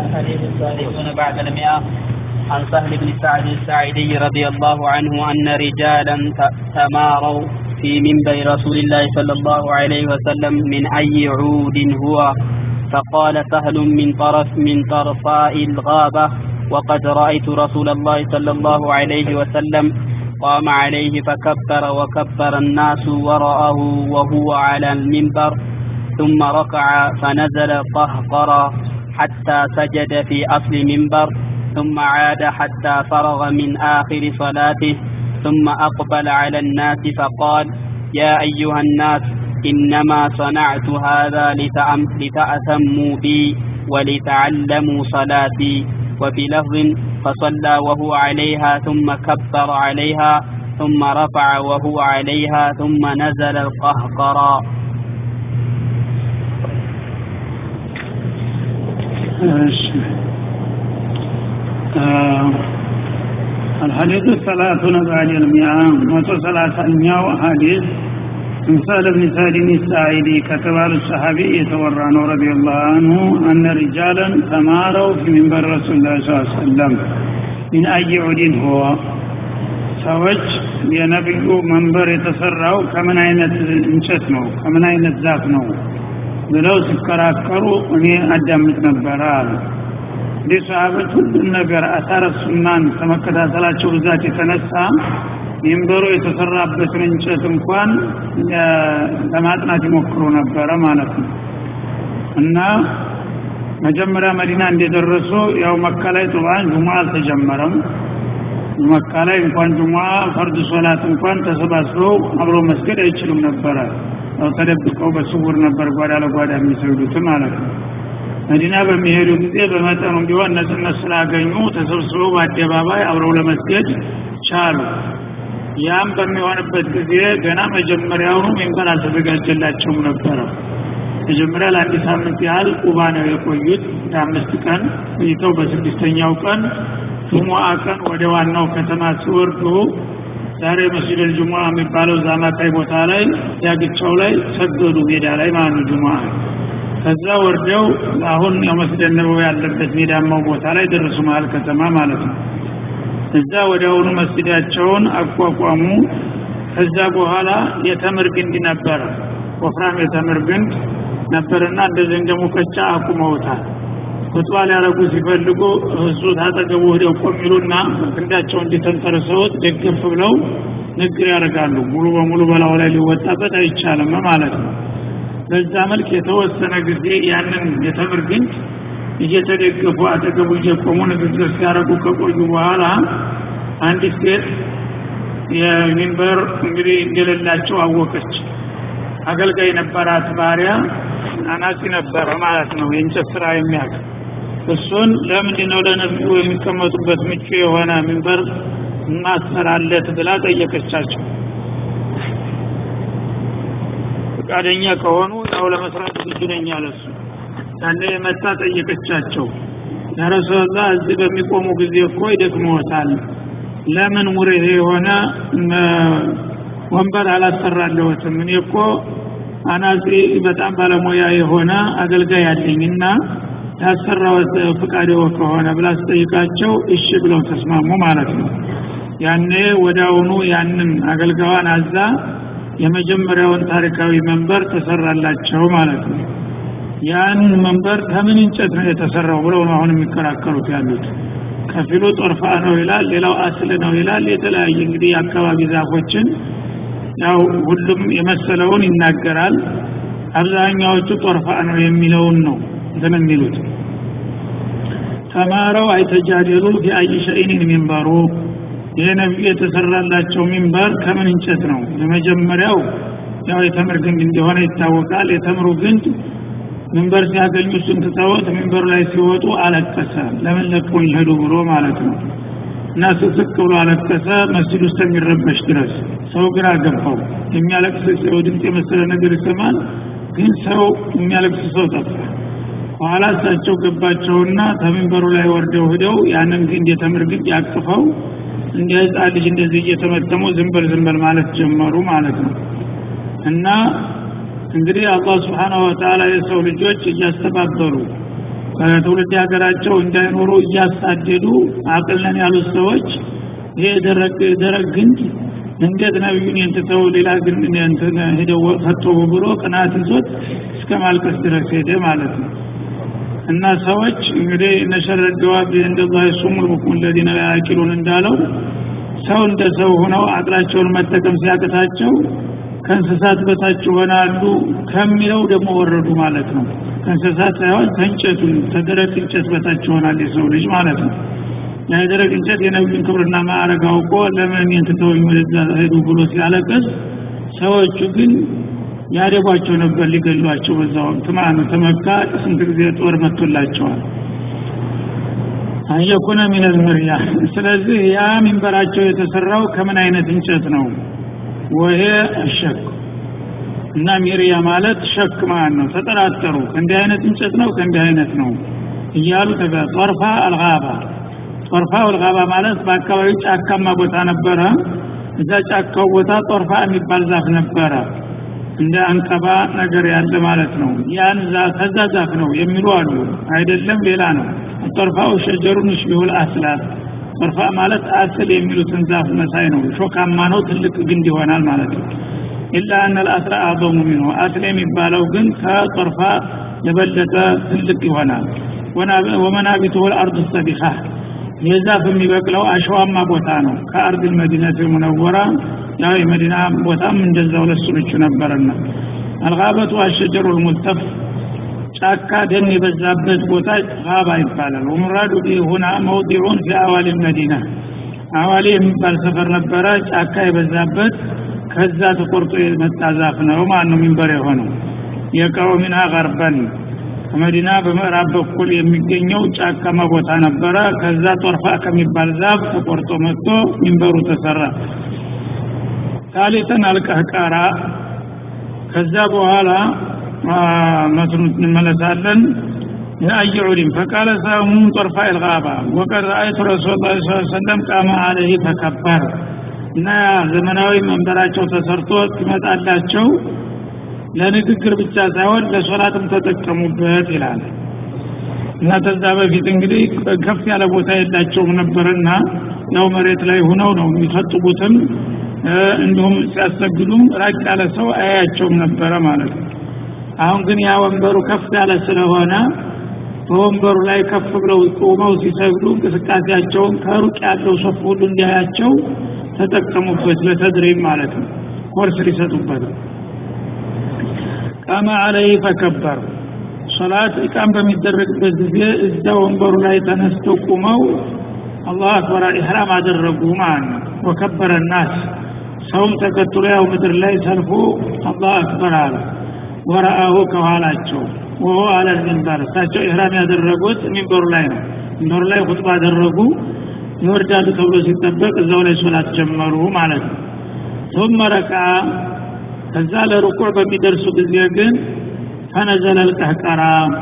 الحديث الثالثون بعد المئة عن سهل بن سعد الساعدي رضي الله عنه أن رجالا تماروا في منبر رسول الله صلى الله عليه وسلم من أي عود هو فقال سهل من طرف من طرفاء الغابة وقد رأيت رسول الله صلى الله عليه وسلم قام عليه فكبر وكبر الناس وراءه وهو على المنبر ثم ركع فنزل قهقرا حتى سجد في أصل منبر ثم عاد حتى فرغ من آخر صلاته ثم أقبل على الناس فقال يا أيها الناس إنما صنعت هذا لتأتموا بي ولتعلموا صلاتي وفي لفظ فصلى وهو عليها ثم كبر عليها ثم رفع وهو عليها ثم نزل القهقرا آه الحديث الثلاثون بعد المئة متو ثلاثة حديث من سهل بن سعد الساعدي كتبال الصحابي يتورى رضي الله عنه أن رجالا تماروا في منبر رسول الله صلى الله عليه وسلم من أي عود هو ሰዎች የነቢዩ መንበር የተሰራው ከምን አይነት እንጨት ነው ከምን አይነት ዛፍ ነው ብለው ሲከራከሩ እኔ አዳምጥ ነበረ አሉ እንዲህ ሰሃቦች ሁሉም ነገር አሳረ ሱናን ከመከታተላቸው ብዛት የተነሳ ሚንበሩ የተሰራበትን እንጨት እንኳን ለማጥናት ይሞክሩ ነበረ ማለት ነው እና መጀመሪያ መዲና እንደደረሱ ያው መካ ላይ ጡባን ጁማ አልተጀመረም መካ ላይ እንኳን ጁማ ፈርድ ሶላት እንኳን ተሰባስበው አብሮ መስገድ አይችሉም ነበረ ያው ተደብቀው በስውር ነበር ጓዳ ለጓዳ የሚሰግዱት ማለት ነው መዲና በሚሄዱ ጊዜ በመጠኑ ቢሆን ነጽነት ስላገኙ ተሰብስበው በአደባባይ አብረው ለመስገድ ቻሉ ያም በሚሆንበት ጊዜ ገና መጀመሪያውኑ ሚንበር አልተዘጋጀላቸውም ነበረ መጀመሪያ ለአንድ ሳምንት ያህል ቁባ ነው የቆዩት ለአምስት ቀን ቆይተው በስድስተኛው ቀን ጁሙአ ቀን ወደ ዋናው ከተማ ሲወርዱ ዛሬ መስጅድ ጁሙአ የሚባለው ዛማታይ ቦታ ላይ ዳግቻው ላይ ሰገዱ ሜዳ ላይ ማለት ነው ጁሙአ ከዛ ወርደው አሁን ያው መስጅድ ነበው ያለበት ሜዳማው ቦታ ላይ ደረሱ መሀል ከተማ ማለት ነው እዛ ወዲያውኑ መስጊዳቸውን አቋቋሙ ከዛ በኋላ የተምር ግንድ ነበረ ወፍራም የተምር ግንድ ነበርና እንደዚህ እንደ ሙቀጫ አቁመውታል ኹጥባ ሊያረጉ ሲፈልጉ እሱ ታጠገቡ ወዲያው ቆሚሉና ግንዳቸው እንዲተንተርሰውት ደገፍ ብለው ንግር ያደርጋሉ ሙሉ በሙሉ በላው ላይ ሊወጣበት አይቻልም ማለት ነው በዛ መልክ የተወሰነ ጊዜ ያንን የተምር ግንድ እየተደገፉ አጠገቡ እየቆሙ ንግግር ሲያደርጉ ከቆዩ በኋላ አንዲት ሴት የሚንበር እንግዲህ እንደሌላቸው አወቀች አገልጋይ ነበራት ባሪያ አናጺ ነበረ ማለት ነው የእንጨት ስራ የሚያውቅ እሱን ለምንድን ነው ለነቢዩ የሚቀመጡበት ምቹ የሆነ ሚንበር ማሰራለት ብላ ጠየቀቻቸው ፈቃደኛ ከሆኑ ያው ለመስራት ዝግጁ ነኝ አለሱ ያለ የመጣ ጠየቀቻቸው ያረሱላ እዚህ በሚቆሙ ጊዜ እኮ ይደክመዎታል ለምን ሙሬ የሆነ ወንበር አላሰራለሁትም እኔ እኮ አናጺ በጣም ባለሙያ የሆነ አገልጋይ አለኝና ያሰራወት ፍቃዴዎ ከሆነ ብላ ስጠይቃቸው እሺ ብለው ተስማሙ ማለት ነው ያኔ ወዳውኑ ያንን አገልጋዋን አዛ የመጀመሪያውን ታሪካዊ መንበር ተሰራላቸው ማለት ነው ያን መንበር ከምን እንጨት ነው የተሰራው ብለው ነው አሁን የሚከራከሩት ያሉት ከፊሉ ጦርፋ ነው ይላል ሌላው አስል ነው ይላል የተለያየ እንግዲህ የአካባቢ ዛፎችን ያው ሁሉም የመሰለውን ይናገራል አብዛኛዎቹ ጦርፋ ነው የሚለውን ነው እንትን የሚሉት ተማረው አይተጃደሉ ፊ አይ ሸይኒን ሚንበሩ ይህ ነቢዩ የተሰራላቸው ሚንበር ከምን እንጨት ነው የመጀመሪያው ያው የተምር ግንድ እንደሆነ ይታወቃል የተምሩ ግንድ ሚንበር ሲያገኙ እሱን ትተውት ሚንበሩ ላይ ሲወጡ አለቀሰ ለምን ለቀውኝ ሄዱ ብሎ ማለት ነው እና ስስቅ ብሎ አለቀሰ መስጅድ ውስጥ የሚረበሽ ድረስ ሰው ግራ ገባው የሚያለቅስ ሰው ድምፅ የመሰለ ነገር ይሰማል ግን ሰው የሚያለቅስ ሰው ጠፋ በኋላ እሳቸው ገባቸውና ተሚንበሩ ላይ ወርደው ሂደው ያንን ግንድ የተምር ግንድ ያቅፈው እንደ ህፃን ልጅ እንደዚህ እየተመተሙ ዝንበል ዝንበል ማለት ጀመሩ ማለት ነው እና እንግዲህ አላህ ስብሓናሁ ወተዓላ የሰው ልጆች እያስተባበሩ ከትውልድ ሀገራቸው እንዳይኖሩ እያሳደዱ አቅልነን ያሉት ሰዎች ይሄ ደረቅ ደረቅ ግንድ እንዴት ነቢዩን የንትተው ሌላ ግንድ እንትን ሄደው ፈጠሩ ብሎ ቅናት ይዞት እስከ ማልቀስ ድረስ ሄደ ማለት ነው እና ሰዎች እንግዲህ እነሸረ ደዋብ እንደዛ ሱሙል ቡኩም ለዲነ ያቂሉን እንዳለው ሰው እንደ ሰው ሆነው አቅላቸውን መጠቀም ሲያቅታቸው ከእንስሳት በታች ይሆናሉ ከሚለው ደግሞ ወረዱ ማለት ነው ከእንስሳት ሳይሆን ከእንጨቱ ተደረቅ እንጨት በታች ይሆናል የሰው ልጅ ማለት ነው ያ የደረቅ እንጨት የነቢዩን ክብርና ማዕረግ አውቆ ለምን የንትተውኝ ወደዛ ሄዱ ብሎ ሲያለቅስ ሰዎቹ ግን ያደጓቸው ነበር ሊገሏቸው በዛ ወቅት ማለት ነው ተመካ ስንት ጊዜ ጦር መጥቶላቸዋል አየኩነ ሚነል ምርያ ስለዚህ ያ ሚንበራቸው የተሰራው ከምን አይነት እንጨት ነው ወሄ ሸክ እና ሚሪያ ማለት ሸክ ማለት ነው ተጠራጠሩ ከእንዲህ አይነት እንጨት ነው ከእንዲህ አይነት ነው እያሉ ተጋ ጦርፋ አልጋባ ጦርፋ አልጋባ ማለት በአካባቢው ጫካማ ቦታ ነበረ እዛ ጫካው ቦታ ጦርፋ የሚባል ዛፍ ነበረ እንደ አንቀባ ነገር ያለ ማለት ነው ያን ከዛ ዛፍ ነው የሚሉ አሉ አይደለም ሌላ ነው ጦርፋው ሸጀሩን ይሽቢሁል አስላት ጦርፋ ማለት አስል የሚሉትን ዛፍ መሳይ ነው ሾካማ ነው ትልቅ ግንድ ይሆናል ማለት ነው ኢላ አነ ልአስራ አዕظሙ ሚንሁ አስል የሚባለው ግን ከጦርፋ የበለጠ ትልቅ ይሆናል ወመናቢቱ ልአርድ ሰቢኻ የዛፍ የሚበቅለው አሸዋማ ቦታ ነው ከአርድ ልመዲነት ሙነወራ ያው የመዲና ቦታም እንደዛው ለሱ ምቹ ነበርና አልጋበቱ አሸጀሩ ልሙልተፍ ጫካ ደን የበዛበት ቦታ ጋባ ይባላል ወሙራዱ ሁና መውዲዑን ፊ አዋሊ መዲና አዋሊ የሚባል ሰፈር ነበረ ጫካ የበዛበት ከዛ ተቆርጦ የመጣ ዛፍ ነው ማን ነው ሚንበር የሆነው የቀው ሚና ገርበን ከመዲና በምዕራብ በኩል የሚገኘው ጫካማ ቦታ ነበረ ከዛ ጦርፋ ከሚባል ዛፍ ተቆርጦ መጥቶ ሚንበሩ ተሰራ ታሊተን አልቀህቃራ ከዛ በኋላ መስኑ እንመለሳለን لأي علم فقال سهم طرفاء الغابة وقد رأيت رسول الله صلى الله عليه وسلم قام عليه فكبر እና ዘመናዊ መንበራቸው ተሰርቶ ትመጣላቸው ለንግግር ብቻ ሳይሆን ለሶላትም ተጠቀሙበት ይላል እና ተዛ በፊት እንግዲህ ከፍ ያለ ቦታ የላቸውም ነበርና ያው መሬት ላይ ሆነው ነው የሚፈጥቡትም እንዲሁም ሲያሰግዱም ራቅ ያለ ሰው አያቸውም ነበረ ማለት ነው አሁን ግን ያ ወንበሩ ከፍ ያለ ስለሆነ በወንበሩ ላይ ከፍ ብለው ቆመው ሲሰግዱ እንቅስቃሴያቸውን ከሩቅ ያለው ሶፍ ሁሉ እንዲያያቸው ተጠቀሙበት ለተድሪብ ማለት ነው ኮርስ ሊሰጡበት ቃመ አለይ ፈከበር ሶላት ኢቃም በሚደረግበት ጊዜ እዛ ወንበሩ ላይ ተነስተው ቁመው አላሁ አክበር ኢሕራም አደረጉ ማለት ነው ወከበረ ናስ ሰውም ተከትሎ ያው ምድር ላይ ሰልፎ አላሁ አክበር አለ ወረአሁ ከኋላቸው ወሆ አለ ሚንበር እሳቸው ኢህራም ያደረጉት ሚንበሩ ላይ ነው ሚንበሩ ላይ ሁጥባ አደረጉ ይወርዳሉ ተብሎ ሲጠበቅ እዛው ላይ ሶላት ጀመሩ ማለት ነው ثم ركع ከዛ ለሩኩዕ በሚደርሱ ጊዜ ግን ፈነዘለ ልቀህቀራ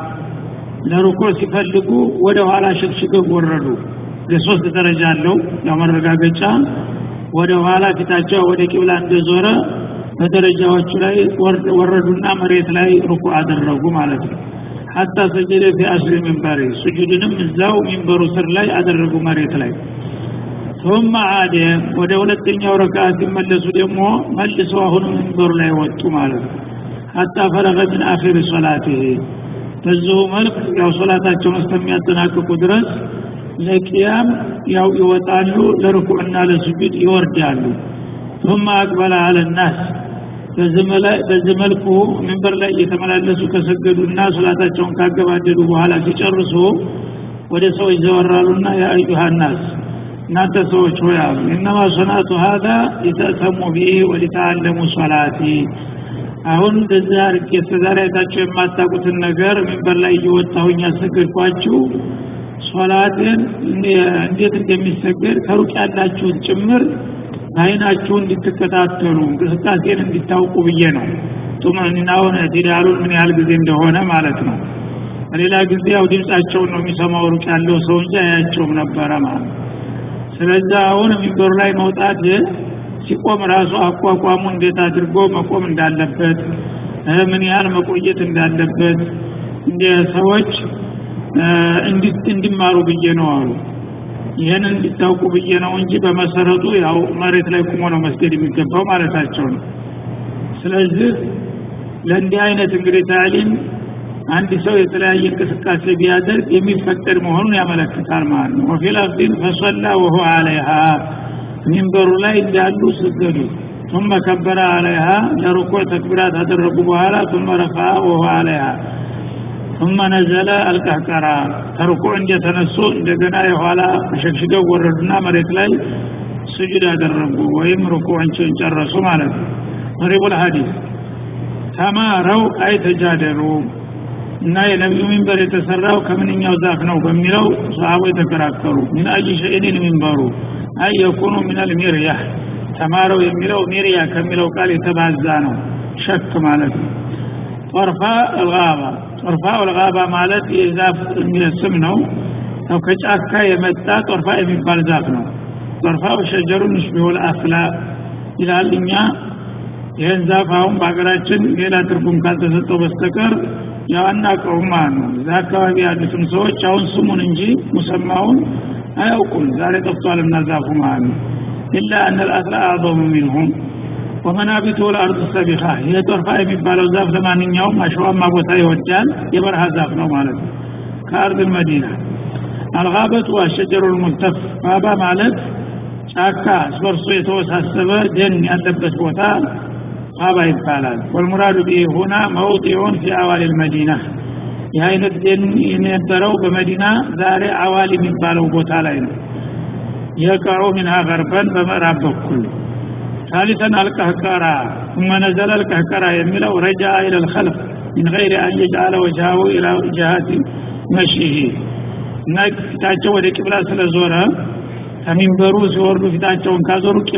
ለሩኩዕ ሲፈልጉ ወደ ኋላ ሽግሽገው ወረዱ የሶስት ደረጃ አለው ያው መረጋገጫ ወደ ኋላ ፊታቸው ወደ ቂብላ እንደዞረ በደረጃዎቹ ላይ ወረዱና መሬት ላይ ሩኩ አደረጉ ማለት ነው ሀታ ሰጀደ ፊ አስሪ ሚንበሪ ስጁድንም እዛው ሚንበሩ ስር ላይ አደረጉ መሬት ላይ ثم عاد ወደ ሁለተኛው ረካ ሲመለሱ ደግሞ መልሰው አሁንም ሚንበሩ ላይ ወጡ ማለት ነው ሀታ ፈረገ ምን አኺር ሶላቲህ በዚሁ መልክ ያው ሶላታቸውን እስከሚያጠናቅቁ ድረስ ለቅያም ያው ይወጣሉ ለርኩዕና ለስጁድ ይወርዳሉ ثم أقبل على الناس በዚህ መልኩ መንበር ላይ እየተመላለሱ ከሰገዱና ሶላታቸውን ካገባደዱ በኋላ ሲጨርሱ ወደ ሰዎች ዘወራሉና የአዩሃ ናስ እናንተ ሰዎች ሆይ አሉ እነማ ሶናቱ ሀዛ ሊተእተሙ ቢህ ወሊተአለሙ ሶላቲ አሁን እንደዚህ አርጌ እስከዛሬ አይታችሁ የማታውቁትን ነገር መንበር ላይ እየወጣሁኝ ያሰገድኳችሁ ሶላትን እንዴት እንደሚሰገድ ከሩቅ ያላችሁት ጭምር በአይናችሁ እንድትከታተሉ እንቅስቃሴን እንዲታውቁ ብዬ ነው ጡመኒናውን ዲዳሉን ምን ያህል ጊዜ እንደሆነ ማለት ነው በሌላ ጊዜ ያው ድምፃቸውን ነው የሚሰማው ሩቅ ያለው ሰው እንጂ አያቸውም ነበረ ማለት ስለዚህ አሁን ሚንበሩ ላይ መውጣት ሲቆም ራሱ አቋቋሙ እንዴት አድርጎ መቆም እንዳለበት ምን ያህል መቆየት እንዳለበት እንደ ሰዎች እንዲማሩ ብዬ ነው አሉ ይህን እንዲታውቁ ብዬ ነው እንጂ በመሰረቱ ያው መሬት ላይ ቁሞ ነው መስገድ የሚገባው ማለታቸው ነው ስለዚህ ለእንዲህ አይነት እንግዲህ ታሊም አንድ ሰው የተለያየ እንቅስቃሴ ቢያደርግ የሚፈቀድ መሆኑን ያመለክታል ማለት ነው ወፊል አርዲን ፈሰላ ወሁ አለይሃ ሚንበሩ ላይ እንዳሉ ስገዱ ثم كبر عليها لركوع تكبيرات አደረጉ በኋላ ثم رفع وهو عليها ثم نزل القهقرة ተርኩዕ እንደተነሱ እንደገና የኋላ መሸግሽገው ወረዱና መሬት ላይ ስጁድ ያደረጉ ወይም ሩኩዕን ጨረሱ ማለት ነው መሪቡል ሀዲስ ተማረው አይ ተጃደሉ እና የነቢዩ ሚንበር የተሰራው ከምንኛው ዛፍ ነው በሚለው ሰሃቦ የተከራከሩ ምን አይ ሸይኒን ሚንበሩ አይ የኩኑ ምን አልሚርያህ ተማረው የሚለው ሚርያ ከሚለው ቃል የተባዛ ነው ሸክ ማለት ነው ጦርፋ አልጋባ ጦርፋ አልጋባ ማለት የዛፍ ስም ነው ያው ከጫካ የመጣ ጦርፋ የሚባል ዛፍ ነው ጦርፋ ሸጀሩን ሽቢሁል አፍላ ይላል እኛ ይህን ዛፍ አሁን በሀገራችን ሌላ ትርጉም ካልተሰጠው በስተቀር ያው አናውቀውም ማለት ነው እዛ አካባቢ ያሉትም ሰዎች አሁን ስሙን እንጂ ሙሰማውን አያውቁም ዛሬ ጠፍቷልና ዛፉ ማለት ነው ኢላ አነ ልአስላ አዕظሙ ሚንሁም ወመናቢቱ ልአርድ ሰቢኻ ይህ ጦርፋ የሚባለው ዛፍ ለማንኛውም አሸዋማ ቦታ ይወዳል የበረሃ ዛፍ ነው ማለት ነው ከአርድ መዲና አልጋበቱ አሸጀሩ ልሙልተፍ ባባ ማለት ጫካ ስበርሶ የተወሳሰበ ደን ያለበት ቦታ ሀባ ይባላል ወልሙራዱ ቢህ ሁና መውጢዑን ፊ አዋል ልመዲና ይህ አይነት ደን የነበረው በመዲና ዛሬ አዋል የሚባለው ቦታ ላይ ነው የቀዑ ሚንሃ ገርበን በምዕራብ በኩል ثالثا القهقرة ثم نزل القهقرة يميلو رجع إلى الخلف من غير أن يجعل وجهه إلى جهة مشيه እና ፊታቸው ወደ ቂብላ ስለዞረ ከሚንበሩ ሲወርዱ ፊታቸውን ካዞሩ